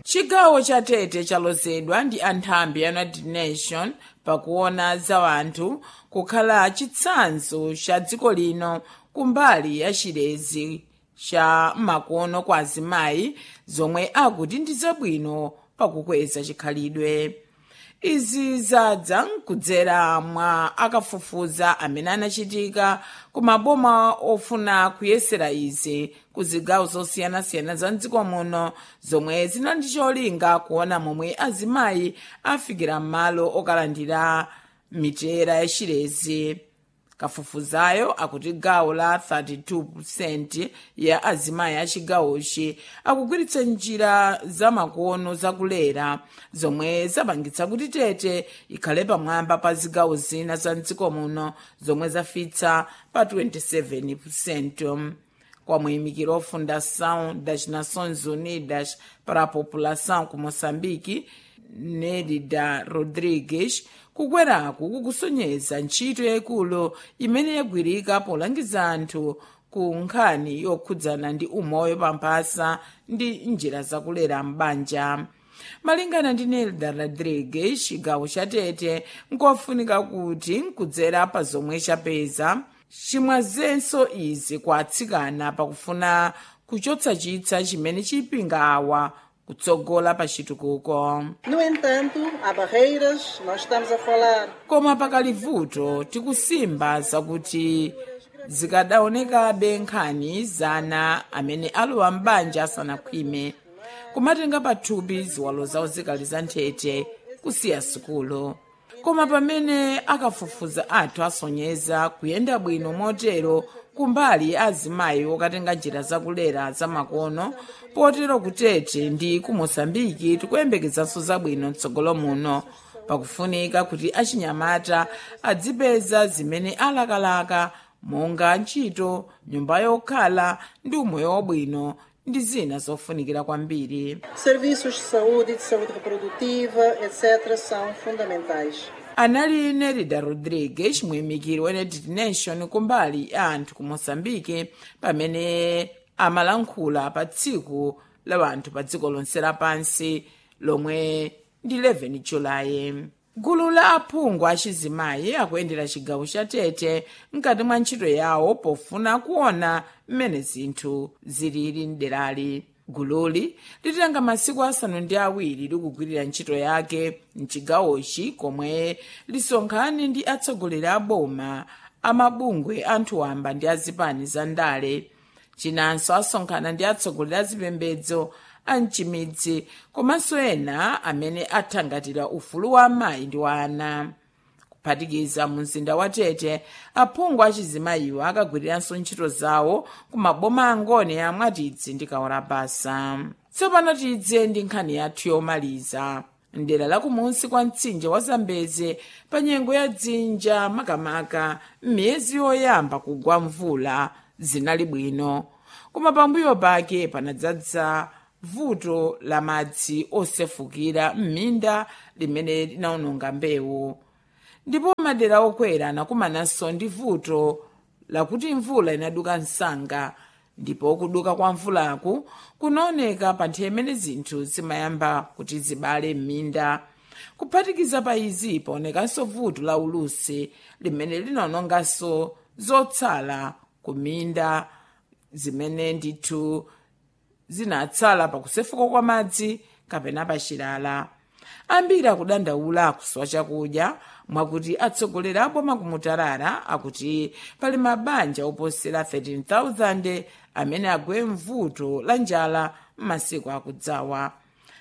chigawo cha tete chalozedwa ndi anthambi ya united nation pakuona za wanthu kukhala chitsanzo cha dziko lino kumbali ya chilezi cha makono kwa azimayi zomwe akuti ndi zabwino pakukweza chikhalidwe izi zadza kudzera mwa akafufuza amene anachitika ku maboma ofuna kuyesera izi ku zigawo zosiyanasiyana za mdziko muno zomwe zinali ndi cholinga kuona momwe azimayi afikira m'malo okalandira mitera ya chilezi kafufuzayo akuti gawo la 32% ya azimayi a chigawochi akugwiritsa njira zamakono zakulera zomwe zapangitsa kuti tete ikhale pamwamba pa zigawo zina za mdziko muno zomwe zafitsa pa 27% kwa muyimikiro wa fundação das nações unidas para a população ku moçambique nelida rodrigues kukweraku kukusonyeza ntchito yayikulu imene yagwirika polangiza anthu ku nkhani yokhudzana ndi umoyo pamphasa ndi njira zakulera m'banja malingana ndi nelda rodrigues chigawo cha tete nkofunika kuti nkudzera pa zomwe chapeza chimwazenso izi kwa atsikana pakufuna kuchotsa chitsa chimene chipinga awa kutsogola pa chitukuko No entanto, há barreiras, nós estamos a falar koma pakali vuto tikusimba zakuti zikadaonekabe nkhani zana amene alowa m'banja asanakhwime kumatenga pathupi ziwalo zawo zikali za nthete kusiya sukulu koma pamene akafufuza athu asonyeza kuyenda bwino motero kumbali azimayi okatenga njira zakulera zamakono potero kutete ndi ku moçambike tikuyembekezanso zabwino mtsogolo muno pakufunika kuti achinyamata adzipeza zimene alakalaka monga ntchito nyumba yokhala ndi umoyo wabwino ndi zina zofunikira kwambiri serviços de saúde e de saúde reprodutiva, etc., são fundamentais. anali nerida rodrigues muyimikiri wa united nation kumbali ya anthu ku moçambike pamene amalankhula pa tsiku la anthu pa dziko lonse lapansi lomwe ndi 11 julayi gulu la aphungu achizimayi akuyendera chigawo cha tete mkati mwa ntchito yawo pofuna kuona mmene zinthu zilili mderali gululi litenga masiku asanu ndi awiri likugwirira ntchito yake mchigawochi komwe lisonkhane ndi atsogoleri a boma amabungwe anthu wamba ndi azipani za ndale chinanso asonkhana ndi atsogoleri a zipembedzo a mchimidzi komanso ena amene athangatira ufulu wa amayi ndi wa ana kuphatikiza mu mzinda wa tete aphungu achizimayiwo akagwiriranso ntchito zawo ku maboma angone ya mwatidzi ndi kawarabasa tsopano tidze ndi nkhani yathu yomaliza mdera lakumunsi kwa mtsinje wa zambeze pa nyengo ya dzinja makamaka m'miyezi yoyamba kugwa mvula zinali bwino koma pambuyo pake panadzadza vuto la madzi osefukira m'minda limene linawononga mbewu ndipo madera okwera anakumananso ndi vuto lakuti mvula inaduka msanga ndipo kuduka kwa mvulaku kunaoneka pa nthawi imene zinthu zimayamba kuti zibale m'minda kuphatikiza pa izi paonekanso vuto la ulusi limene linawononganso zotsala ku minda zimene ndithu zinatsala pakusefuka kwa madzi kapena pachilala ambiri akudandaula akusowa chakudya mwakuti atsogoleri aboma kumutarara akuti pali mabanja oposera 13,000 amene agwe mvuto la njala m'masiku akudzawa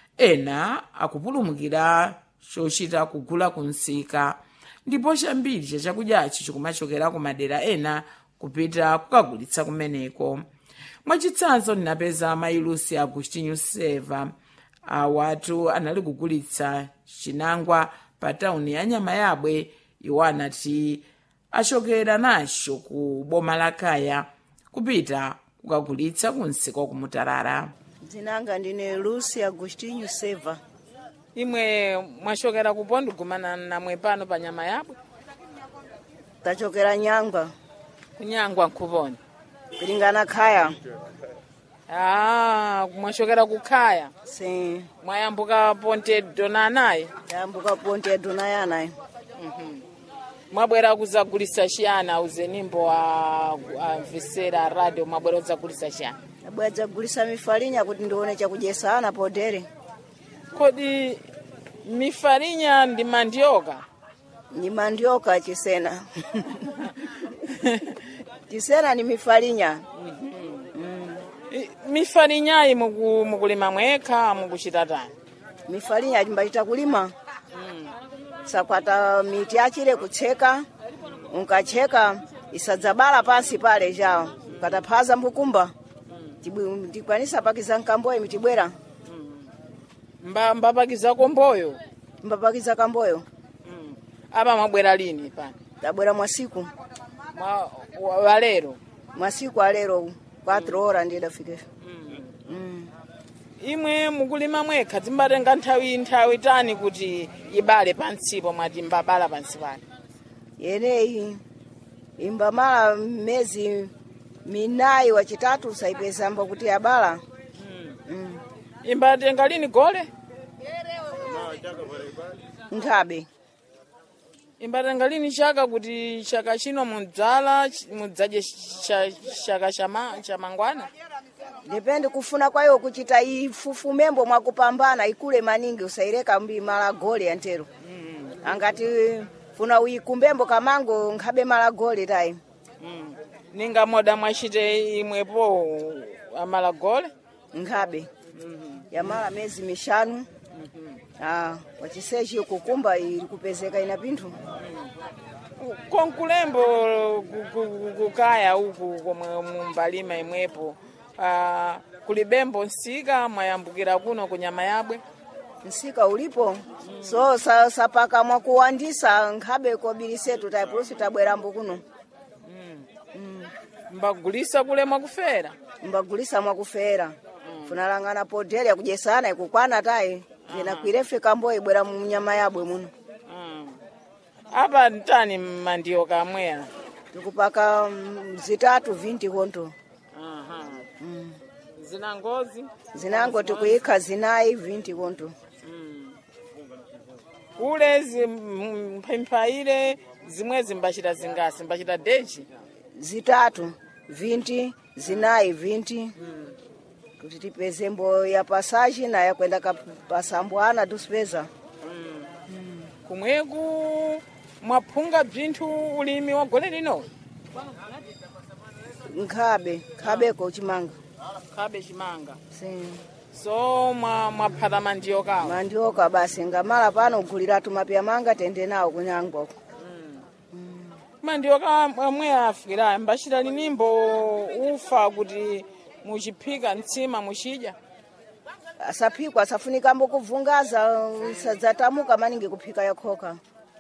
ena akupulumukira chochita kugula kunsika ndipo chambiri cha chakudyachi chikumachokera ku madera ena kupita kukagulitsa kumeneko mwachitsanzo ndinapeza mailusi agustinho seva awatu anali kugulitsa chinangwa pa tawuni ya nyama yabwe iwo anati achokera nacho ku boma la kaya kupita kukagulitsa kunsika kumutarara dzinanga ndine lucy agostinho seva imwe mwachokera kupo ndigumana namwe pano pa nyama yabwe tachokera nyangwa kunyangwa nkuponi kulingana khaya ah mwachokera kukhaya sim mwayambuka ponte donanayi yambuka ponte donayanayi mwabwera kuzagulisa chiyani auzenimbo amvesera a radio mwabwera kuzagulisa chiyani abwera dzagulisa mifalinya kuti ndione chakudyesa ana podere kodi mifalinya ndi mandioka ni mandioka chisena chisena ni mifalinya I- mifalinyayi muku- mukulima mwekha mukuchita tani mifalinya chimbachita kulima sakwata miti achire kutseka unkacheka isadzabala pansi pale chawo ukataphaza mbukumba tibwi- tikwanisa pakiza nkamboyo mitibwera Mba- mbapakiza komboyo mbapakiza kamboyo apa mwabwera lini pano tabwera mwasiku Mwa- wa- walero mwasiku alero 4 hora ndidafike imwe mukulima mwekha zimbatenga nthawi nthawi tani kuti ibale pansipo mwati mbabala pansi pale yeneyi imbamala mmezi minayi wachitatu saipezamba kuti abala mm. imbatenga lini gole nkhabe imbatenga lini chaka kuti chaka chino mudzala ch- mudzadye cha- chaka chama- chamangwana depende kufuna kwayo kuchita ifufumembo mwakupambana ikule maningi usaireka mbi mala gole antero angati funa uikumbembo kamango nkhabe mala gole tayi Mm. ninga moda mwachite imwepo amala gole nkhabe yamala mezi mishanu ah, wachisechi kukumba ili kupezeka ina pinthu konkulembo ku- ku- kukaya uku komwe mumbalima imwepo ah, kulibembo nsika mwayambukira kuno kunyama yabwe msika ulipo so sa, sapaka mwakuwandisa nkhabe kobilisetu taipulusi tabwerambo kuno mbagulisa kule mwakufera mbagulisa mwakufera funalang'ana podere kudyesana ikukwana tayi ina kwirefe kambo ibwera mu nyama yabwe muno Mm. apa ntani mandiyo kamweya tikupaka mm, zitatu vinti konto Aha. zina ngozi zinango tikuyikha zinayi vinti konto kule zi- m- mphamphaire zimwezi mbachita zingasi mbachita dechi zitatu vinti zinayi vinti kuti tipeze mbo ya pasaji na yakwenda kapasambwana tusipeza kumweku mwaphunga bzinthu ulimi wa gole lino nkhabe khabeko chimanga khabe chimanga si so mwa- mwaphata mandiyo kawo mandioka basi ngamala pano uguliratu mapya manga tende nawo kunyangwako mandiyo kamwe afikira mbachita linimbo ufa kuti muchiphika mtsima muchidya asaphikwa asafunikambo kuvungaza sadzatamuka maningi kuphika yakhoka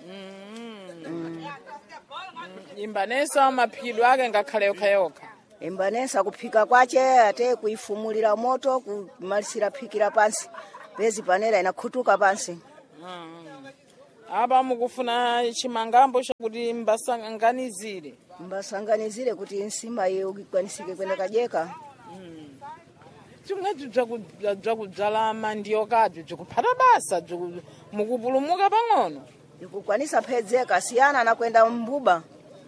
imbanesa maphikidwe ake ngakhale yokhayokha imbanesa kuphika kwache ate kuifumulira moto kumalisira phikira pansi pezi panera inakhutuka pansi apa mukufuna chimangambo chakuti mbasanganizire mbasanganizire kuti nsima iyo ikwanisike kwenda kajeka chimwechi bzakudzala mandiyo kabyo bzikuphata basa bziku- mukupulumuka pang'ono ikukwanisa phedzeka siyana nakwenda mbuba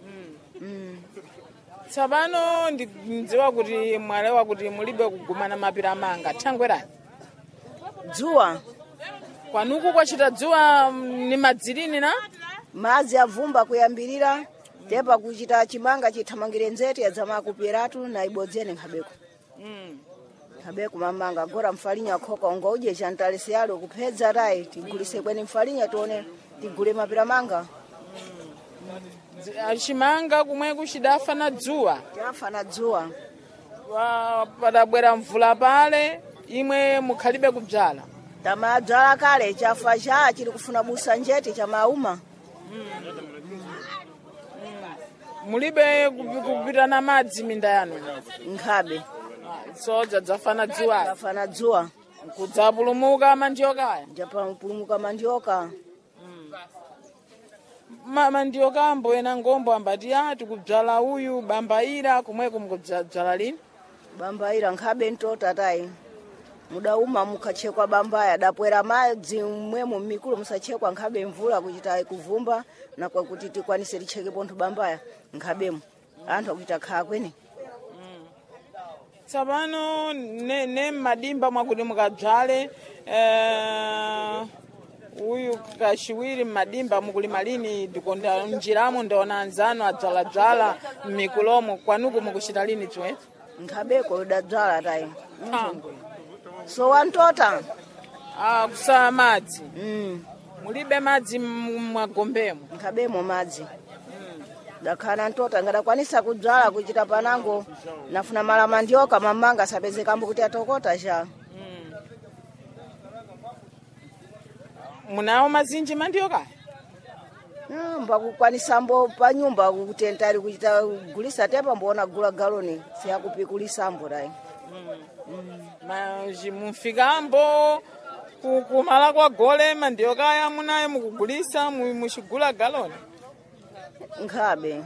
tsapano ndidziwa kuti mwalewa kuti mulibe kugumana mapira manga thangwerani dzuwa kwanuku kwachita dzuwa mm, ni madzilini na madzi avumba kuyambirira tepa kuchita chimanga chithamangire nzete yadzama kupyeratu na ibodzene nkhabeko nkhabeko mamanga gora mfalinya khoka unga udye chantalisi yalo kuphedza tayi tigulise kweni mfalinya tione tigule mapira manga Dzi- ah, chimanga kumweku chidafa na dzuwa chafana dzuwa Wa- padabwera mvula pale imwe mukhalibe kubzala tamadzala kale chafa cha chili kufuna busa njeti chamauma mulibe kupi- kupita na madzi minda yanu nkhabe Ah, so dzadzafana dzuwa chafana dzuwa kudzapulumuka mandiyo kaya japapulumuka mandioka Ma- mandiyo kambo ena ngombo ambati a tikubzala uyu bambaira kumweku mukudzala lini bambaira nkhabe ntota tayi mudauma mukhachekwa bambaya dapwera madzi mwemo mmikulu musachekwa nkhabe mvula kuchita kuvumba nakwa kuti tikwanise ticheke pontho bambaya nkhabemo anthu akuchita khaa kwene tsapano ne, ne madimba mwakuti mukadzale eh, uyu kachiwiri mmadimba mukulima lini ndikonda mjiramo ndaona anzanu adzaladzala mmikulomo kwanuku mukuchita lini chiwetso nkhabeko dadzala tayi so wantota ah, kusaya madzi mm. mulibe madzi m- mwagombemo nkhabemo madzi dakhala ntota ngadakwanisa kudzala kuchita panango nafuna mala mandioka mamanga sapezekambo kuti atokota cha munawo mazinji mandioka mbakukwanisambo pa nyumba kutentali kuchita gulisa tepa mbona gula galoni siyakupikulisambo tayi Maji mumfikambo ku- kumala kwa gole mandioka munayo mukugulisa mu- muchigula galoni nkhabe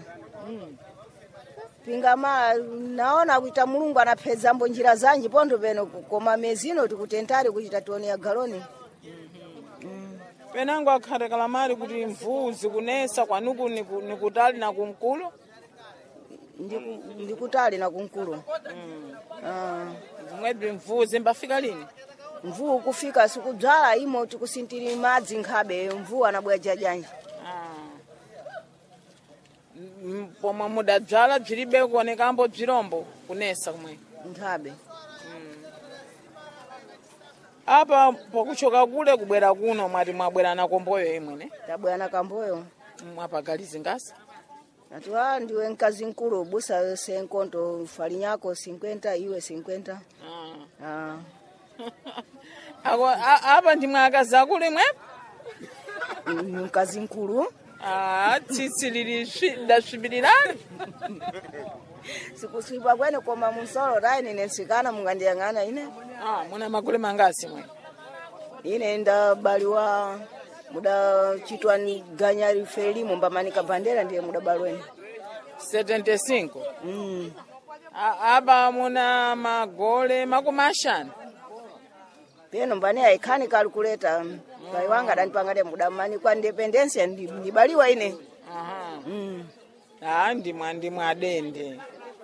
pingama naona kuita mulungu anaphedzambo njira zanji pontho peno koma mezino tikutentali kuchita toni ya galoni penango akhate kalamari kuti mvuu zikunesa kwanuku niku- nikutali na kumkulo Ndiku- ndikutali na kunkulu Ah, zimwedzi mvuu zimbafika lini mvuu kufika sikudzala imo tikusintiri madzi nkhabe mvuu anabwera jajanji Ah. M- pomwe mudadzala bzilibe kuonekambo bzirombo kunesa kumwe nkhabe apa pokuchoka kule kubwera kuno mwati mwabwera na komboyo imwene tabwera na kamboyo mwapagalizi ngasi ati a ndiwe mkazi nkulu busa senkonto falinyako 50 iwe 50 Ah. ah. Ako- a- apa ndimwe akazi akulu imwepo Mm, mkazi nkulu Ah, tsitsi lili swi- dasvibirirani sikuswipa kwene koma munsolo tayi nine nsikana mungandiyang'ana ine Ah, muna magule mangasi mwe ine ndabaliwa mudachitwa ni ganyari felimo mbamanika bandera ndiye mudabalweni 75 mm. A- apa muna magole makumi ashanu peno mbani aikhani kalkuleta pai wanga adanipangale mudamanikwa independensia ndi- ndibaliwa ine Aha. mm. Ah, ndimwe ndimwe adende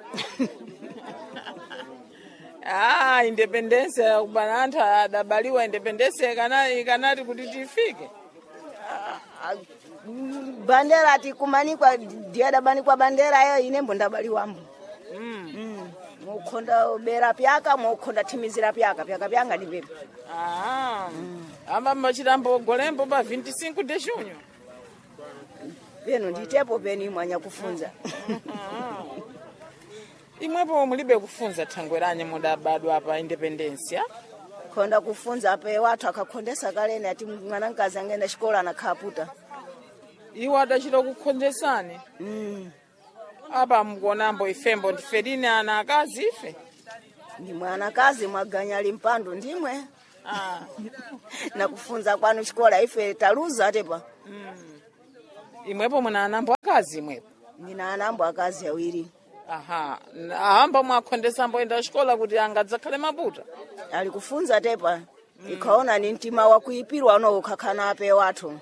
ah independence kubana anthu adabaliwa independence ikana ikanati kuti tifike Ah, mm, bandera ati kumanikwa ndiye adabanikwa bandera yo ine mbo ndabaliwambo mm. mm. mukhonda bera pyaka mukhonda thimizira pyaka pyaka pyanga ndipepa ah amba mbachitambo golembo pa 25 de junho peno nditepo peni mwanya kufunza Ah. imwepo mulibe kufunza thangwe lanye mudabadwa pa independence ya khonda kufunza pe wathu akakhondesa kalene ati mwana mkazi angenda xikola anakhaputa iwo adachita kukhonjesani mm. apa mukuonambo ifembo ndife lini ana akazi ife ndi mwanakazi mwaganya limpandu ndimwe ah. na kufunza kwanu xikola ife taluza atepa imwepo muna anambo akazi imwepo ndina anambo akazi awiri aha N- ahamba mwakhondesambo enda xikola kuti angadzakhale maputa ali kufunza tepa ikhaona ni mtima wakuipirwa uno ukhakhana ape wathu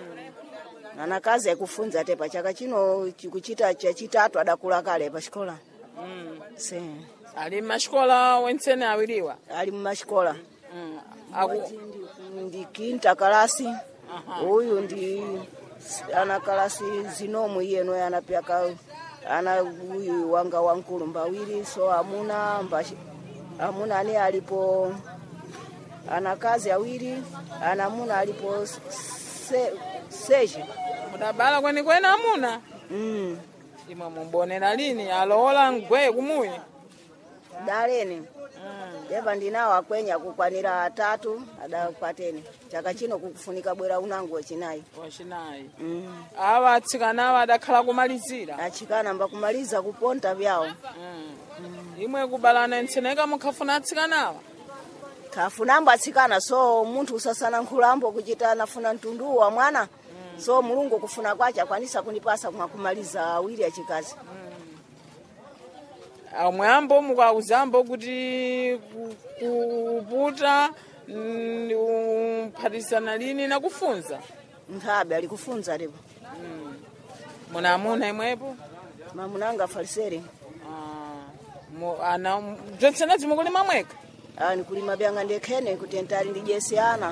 anakazi akufunza tepa chaka chino chikuchita chachitatu adakula kale pa xikola mm. se ali maxikola wentsene awiriwa ali mumaxikola mm. Aku... ndi kinta kalasi Aha. uyu ndi ana kalasi zinomu iyeno anapyaka ana uyu wanga wankulu mbawiri so amuna mbashi, amuna ani alipo ana kazi awiri anamuna alipo se, seji mudabala kwenikweni amuna mm. imwe mumbonera lini alowola mgweye kumuyi daleni mm. yepa ndinawo akwenya kukwanira atatu adakwateni chaka chino kukufunika bwera unangu wachinayi wachinayi mm. awa atsikanawa adakhala kumalizira achikana mbakumaliza kuponta vyawo mm. imwe kubalana entseneka mukhafuna atsikanawa kafunambo atsikana so munthu usasana nkhulambo kuchita nafuna mtundu wa mwana so mulungu kufuna kwace akwanisa kunipasa mwakumaliza awiri achikazi amwambo mukauzambo kuti ku- kuputa mm, uphatisana lini nakufunza nkhabe ali kufunza lepo muna amuna imwepo mamunanga falisere Ah, mu- ana bzonse zimukulima mweka ani kulima byanga ndekhene kuti ntali ndijesi ana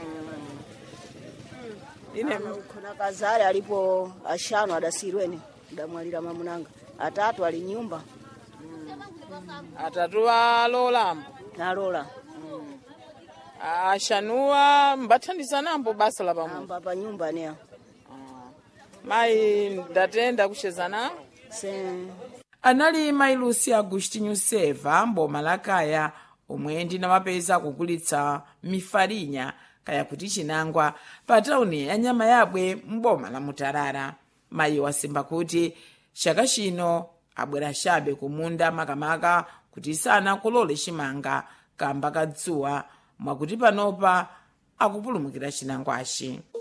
ine khona kazale alipo ashanu adasirweni adamwalira mamunanga atatu ali nyumba atatu alolambo nalola ashanuwa mbathandizanambo basa la pamwe amba pa nyumba neya mayi ndatenda kuchezana se anali mayi lucy agustinho seva mboma la kaya omwe ndinamapeza kugulitsa mifarinya kaya kuti chinangwa pa tawuni ya nyama yabwe mboma la mutarara mayi wasimba kuti chaka chino abwera chabe kumunda makamaka kuti sanakolole chimanga kamba kadzuwa mwakuti panopa akupulumukira chinangwachi